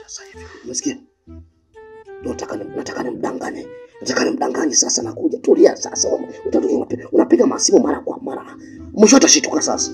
sasa hivi. Umesikia? Ndio nataka ni- nataka nimdanganye. Nataka nimdanganye sasa nakuja. Tulia sasa. Utatu unapiga, unapiga masimu mara kwa mara. Mwisho utashituka sasa.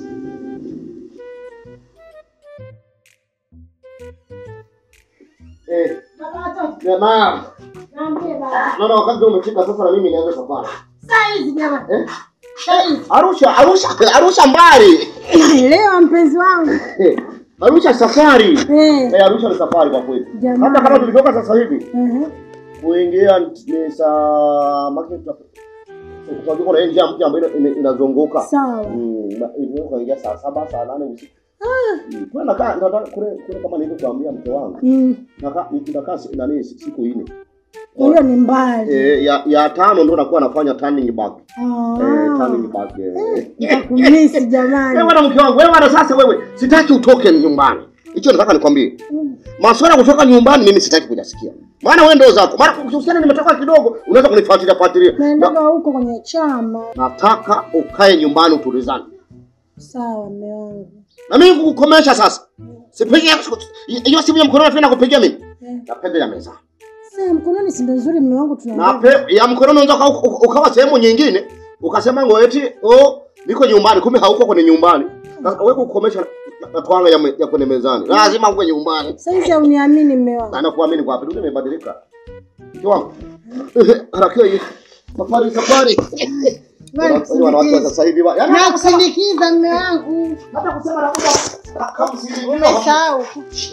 Eh, jamaa. Naambie baba. Naona wakati umefika sasa na mimi nianze safari. Saa hizi jamani. Eh? Saa hizi. Arusha, Arusha, Arusha mbali. Leo mpenzi wangu. Eh, Arusha safari. Eh. Eh, Arusha ni safari kwa kweli. Jamani. Hata kama tulitoka sasa hivi Mhm. kuingia ni saa market kwa kuna hii njia mpya ambayo ina- inazunguka. Sawa. Mm, na- ilikuwa kuingia saa saba saa nane usiku. Mm, Kule nakaa nataka kule kule kama nilivyokuambia mke wangu. Mm. Nakaa nakaa si- nani siku nne. Hiyo ni mbali. Eh, ya, ya tano ndo nakuwa nafanya turning back. Ah. Eh, turning back. Eh. Nitakumisi jamani. Wewe bwana mke wangu, wewe bwana sasa wewe sitaki utoke nyumbani. Hicho nataka nikwambie. Mm. Masuala ya kutoka nyumbani mimi sitaki kujasikia. Maana wewe ndio zako. Maana kuhusiana nimetoka kidogo, unaweza kunifuatilia fuatilia. Naendaga Na, huko kwenye chama. nataka ukae nyumbani utulizane. Sawa mme wangu. Na mimi kukukomesha sasa. Sipigi hiyo simu ya mkononi tena kupigia mimi. Eh. Napenda ya meza. Sasa mkononi si ndio nzuri mme wangu Na tunaongea. pe, ya mkononi unaweza uka- uka- ukawa sehemu nyingine ukasema ngo eti oh niko nyumbani kumbe hauko kwenye nyumbani. Sasa wewe kukomesha na, na twanga ya, me- ya kwenye mezani. Lazima uwe nyumbani. Sasa hizi hauniamini mme wangu. Na nakuamini kwa wapi? Dunia imebadilika. Mke wangu. Harakio hii. Safari safari. Bali Unajua wanawake wa kusindikiza. sasa hivi wa. Yaani Na kusindikiza mme wangu. hata kusema na kuja kama si Umesahau.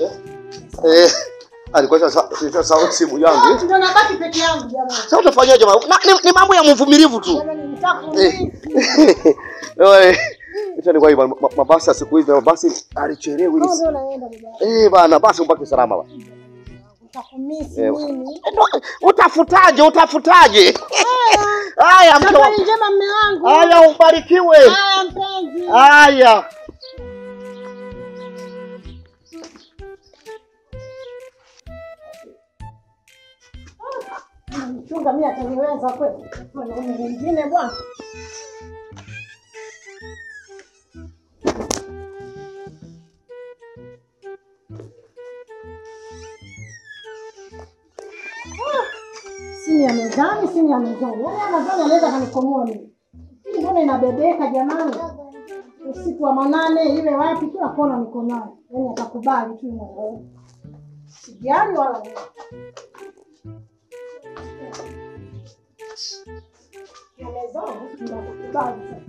Eh, alikuwa sasa sawa simu yangu. eh. Ndio nabaki peke yangu jamani. Sasa utafanyaje mama? Na- Ni, ni mambo ya mvumilivu tu. Jamani nitakumisi. Eh. Ita ni kwa hivyo ma- mabasi ya siku hizi mabasi alichelewi. Ndio ndio naenda baba. Eh bana basi mpake salama bana. Nitakumisi Eh, mimi. Utafutaje? Utafutaje? Haya mke Safari wangu. njema mme wangu. Haya ubarikiwe. Haya mpenzi. Haya. Mchunga mimi ataniweza kweli. Mwanaume mwingine bwana. Ah, Simu ya mezani, simu ya mezani. Yaani ya mezani anaweza kanikomoa mimi. Hii mbona inabebeka jamani? Usiku wa manane iwe wapi kila kona niko nayo. Yaani atakubali tu mwanaume. Sijali wala nini. Ya mezani ndio atakubali sasa.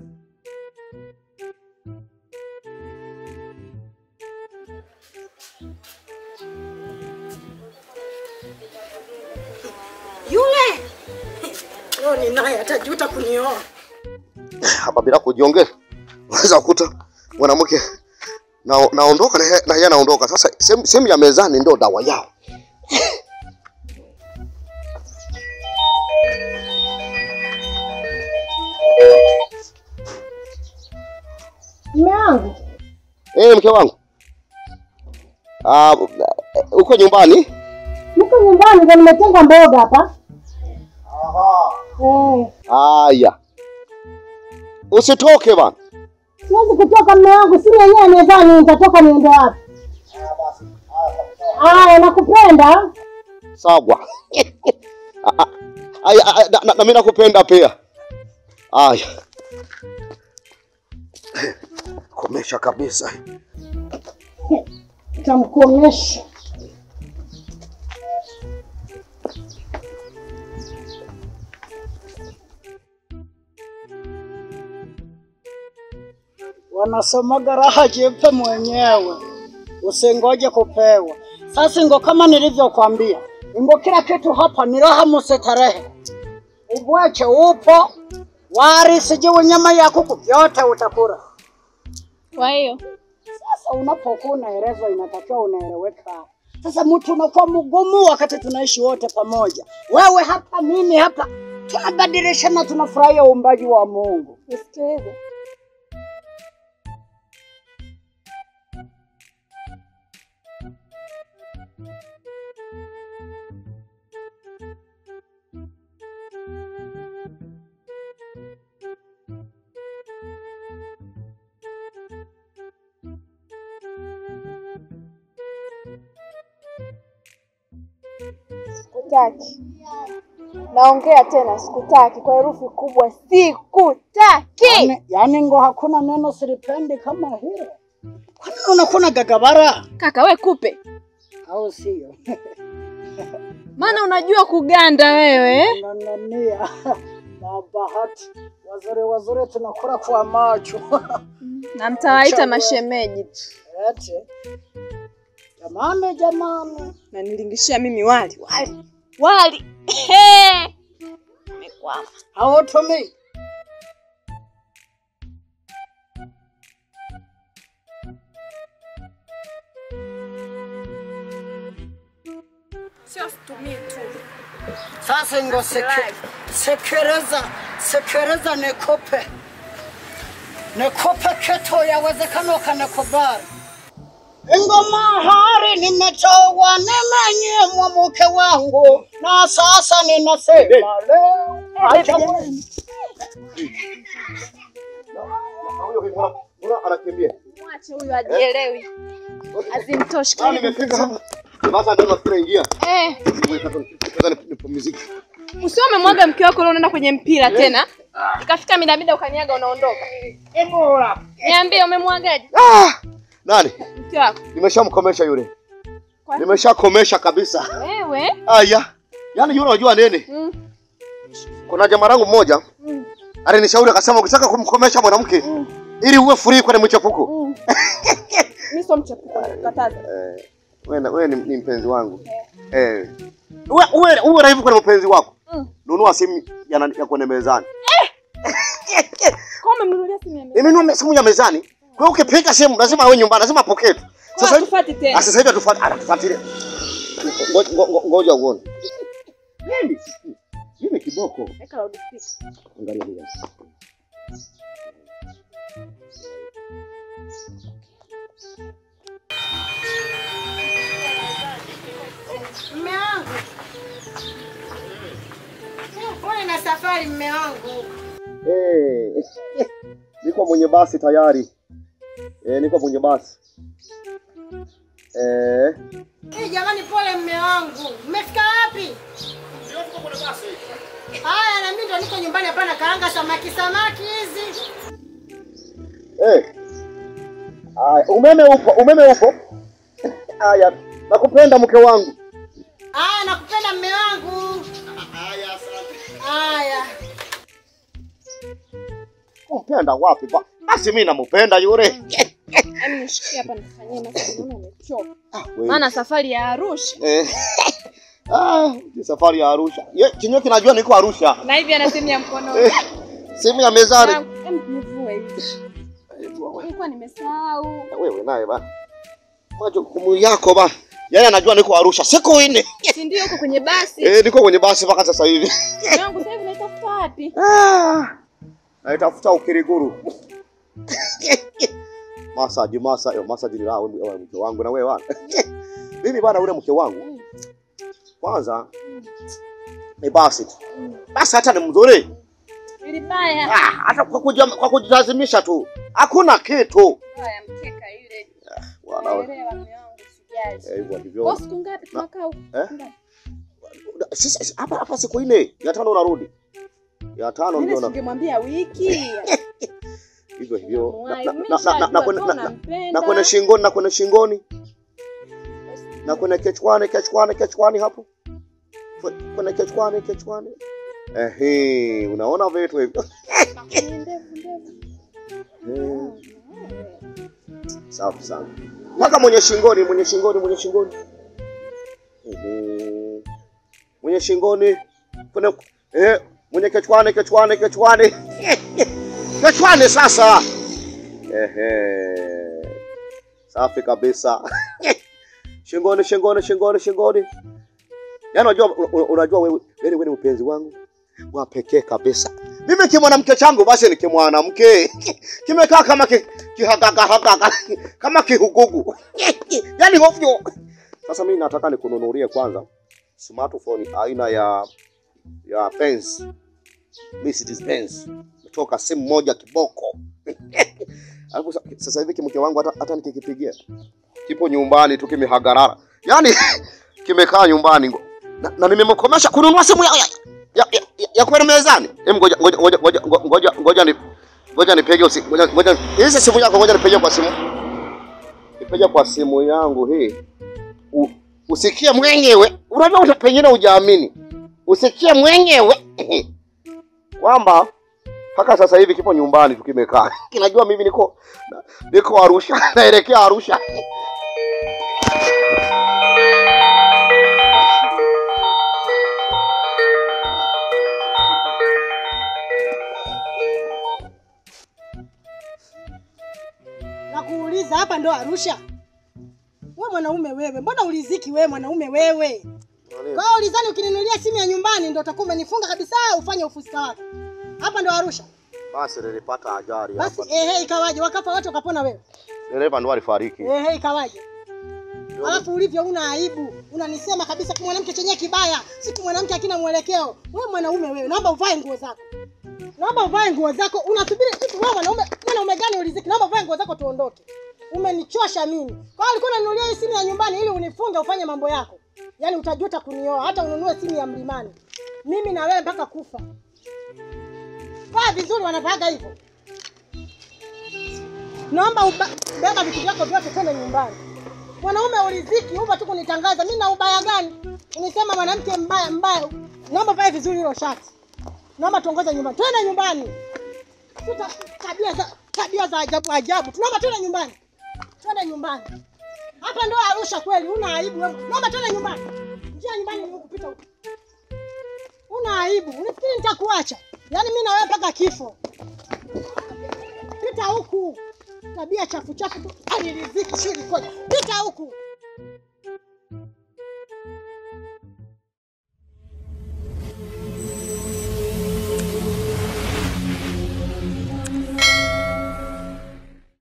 Yule leo ni naye atajuta kunioa. Hapa bila kujiongea. Unaweza kukuta mwanamke na naondoka na yeye- na yeye anaondoka. Sasa sehemu sehemu ya mezani ndio dawa yao. Mume wangu Eh, mke wangu. Ah, uko nyumbani? mko nyumbani, ndio nimetenga mboga hapa. Eh, Haya. Usitoke bana. siwezi kutoka mume wangu, simu yenyewe mezani, nitatoka niende wapi? Haya, nakupenda. Sawa. Ah, ah, Aya, ah, na- na- na mimi nakupenda pia. Aya. Komesha kabisa. Tamkomesha. Wanasemaga raha jipe mwenyewe, usingoje kupewa. Sasa ngo kama nilivyokwambia, ngo kila kitu hapa ni raha musitarehe. Ubwache upo, wari sijui nyama ya kuku, vyote utakula. Kwa hiyo Sasa unapokuwa unaelezwa, inatakiwa unaeleweka. Sasa mtu unakuwa mgumu wakati tunaishi wote pamoja, wewe hapa, mimi hapa, tunabadilishana, tunafurahia uumbaji wa Mungu. nisikilize, Sikutaki. Naongea tena, sikutaki kwa herufi kubwa, sikutaki. Yaani, yaani ngo hakuna neno silipendi kama hilo. Kwani unakuna gagabara Kaka we kupe, au sio? maana unajua kuganda wewe. Unanania na bahati, wazuri wazuri tunakula kwa macho Na mtawaita Chagua. mashemeji tu. eti jamani, jamani, Na nilingishia mimi wali wali wali. Ehe. Nimekwama. hautumii Sio situmii tu. Sasa ngo seke, sekereza sekereza nikope nikope keto, yawezekana ukanikubali. Ingoma hari nimetoa, nimenyimwa mke wangu, na sasa ninasema leo acha Mbona anakimbia? Mwache huyu ajielewi. Azimtoshi Ah, nimefika hapa. Sasa ndio nafikiri ingia. Eh, Sasa nipumzike. usio umemwaga mke wako leo unaenda kwenye mpira tena. Ikafika midamida ukaniaga unaondoka. Niambie umemwagaje Ah! Nani? mke wako? Nimeshamkomesha yule. Kwa- Nimeshakomesha kabisa. Wewe? Aya. Yaani yule unajua nini? Mm. Kuna jamaa langu mmoja Mm. alinishauri akasema ukitaka kumkomesha mwanamke ili uwe free kwenye mchepuko. Mm. Mimi sio mchepuko, nakukataza. Eh, wewe wewe ni, ni mpenzi wangu. Eh. Uwe uwe uwe raifu kwenye mpenzi wako. Mm. Nunua simu ya, nani- ya kwenye mezani. Kwa umemnunulia simu ya mimi. Nimenunua simu ya mezani. Kwa hiyo ukipiga simu lazima awe nyumbani, lazima apokee. tu. Sasa Sasa hivi tufati Ah, tena. sasa hivi atufuat- anatufuatilia. Ngo- ngo- ngo- Ngoja uone. Mimi mimi kiboko. Weka loudspeaker. Angalia hili. Mme wangu, pole na safari mme wangu. Eh. Niko mwenye basi tayari. Eh, niko mwenye basi. Eh. Eh, jamani, pole mme wangu. Mmefika wapi? Haya, na mimi ndo niko nyumbani hapa na karanga samaki samaki hizi. Eh. Aya, umeme upo, umeme upo. Aya, nakupenda mke wangu. Haya, nakupenda mme wangu. Haya. Kumpenda wapi ba? Basi mimi nampenda yule. Yaani nishikie hapa nifanyie masaji naona umechoka. Ah, wewe. Maana safari ya Arusha Eh. Ah, ni safari ya Arusha. Ye, chenyewe kinajua niko Arusha. na hivi ana simu ya mkono. Eh, simu ya mezani. Em, nivue hivi. Nilikuwa nimesahau. Wewe naye ba. Majukumu yako ba. Yaani anajua niko Arusha. Siku nne. Si ndio uko kwenye basi? Eh, niko kwenye basi mpaka sasa hivi. Yangu sasa hivi naitafuta wapi? Ah. Naitafuta Ukiriguru. Masaji, masa, yo, masaji ni raha wewe mke wangu na wewe wana. Mimi bwana ule mke wangu. Kwanza ni basi tu. Basi hata ni mzuri. Ili baya. Ah, hata kwa kuja, kwa kujilazimisha tu. Hakuna kitu. Haya mkeka ile. Bwana Naelewa mume wangu sijali. eh, hivyo ndivyo. Kwa siku ngapi tunakaa huko? Eh? Siku ngapi? Sisi hapa hapa siku nne, ya tano unarudi. Ya tano Mimi ndio na singemwambia wiki. hivyo hivyo. Na- Mwai, na- mimi na- na- na- na- nishajua kwenye- tu na- na- unampenda. na kwenye shingoni na kwenye shingoni na kwenye kichwani kichwani kichwani hapo Kwe- kwenye kichwani kichwani ehe unaona vitu hivyo Ni ndefu ndefu. Eh, safi sana mpaka mwenye shingoni mwenye shingoni mwenye shingoni Ehe. mwenye shingoni kwenye eh, mwenye kichwani kichwani kichwani kichwani sasa ehe safi kabisa shingoni shingoni shingoni shingoni yaani unajua un- unajua wewe wewe wewe ni mpenzi wangu wa pekee kabisa mimi kimwanamke changu basi ni kimwanamke kimekaa kama ki, kihakakahakaka kama kihugugu yaani hovyo sasa mimi nataka nikununulie kwanza smartphone aina ya ya Benz Mercedes Benz kutoka simu moja kiboko alafu sa- sasa hivi kimke wangu hata, hata nikikipigia kipo nyumbani tu kimehagarara yaani kimekaa nyumbani ngo- na, na nimemkomesha kununua simu ya, ya, ya, ya, ya, ya kwenda mezani. Hem, ngoja ngoja ngoja ngoja ngoja ngoja ni ngoja nipige usi ngoja ngoja hizi simu yako ngoja nipige kwa simu. Nipige kwa simu yangu hii. U, usikie mwenyewe. Unajua uta pengine hujaamini. Usikie mwenyewe kwamba mpaka sasa hivi kipo nyumbani tukimekaa. Kinajua mimi niko niko Arusha, naelekea Arusha. Nakuuliza hapa ndo Arusha? We mwanaume wewe, mbona uliziki wewe mwanaume wewe? Kwa hiyo ulizani ukininunulia simu ya nyumbani ndo utakuwa umenifunga kabisa ufanye ufuska wako. Hapa ndo Arusha. Basi nilipata ajali Basi hapa. ehe, ikawaje? Wakafa watu wakapona wewe. Dereva ndo alifariki. Ehe, ikawaje? Alafu ulivyo una aibu, unanisema kabisa kwa mwanamke chenye kibaya, siku mwanamke akina mwelekeo. Wewe mwanaume wewe, naomba uvae nguo zako. Naomba uvae nguo zako. Unasubiri hivi wewe mwanaume, mwanaume gani uliziki? Naomba uvae nguo zako tuondoke. Umenichosha mimi. Kwa hiyo ulikuwa unanunulia hii simu ya nyumbani ili unifunge ufanye mambo yako. Yaani utajuta kunioa hata ununue simu ya mlimani. Mimi na wewe mpaka kufa. Vaa vizuri wanavaaga hivyo. Naomba uba- beba vitu vyako vyote twende nyumbani. Mwanaume uliziki upa tu kunitangaza. Mimi na ubaya gani? Unisema mwanamke mbaya mbaya. Naomba vae vizuri hilo shati. Naomba tuongoze nyumbani. Twende nyumbani. Tuta tabia za tabia za ajabu ajabu. Tunaomba twende nyumbani. Twende nyumbani. Hapa ndo Arusha kweli, una aibu wewe. Naomba twende nyumbani. Njia nyumbani ni kupita huko. Una aibu. Unafikiri nitakuacha? Yaani mimi na wewe mpaka kifo. Pita huku. Tabia chafu chafu tu. Aliriziki sio likoje. Pita huku.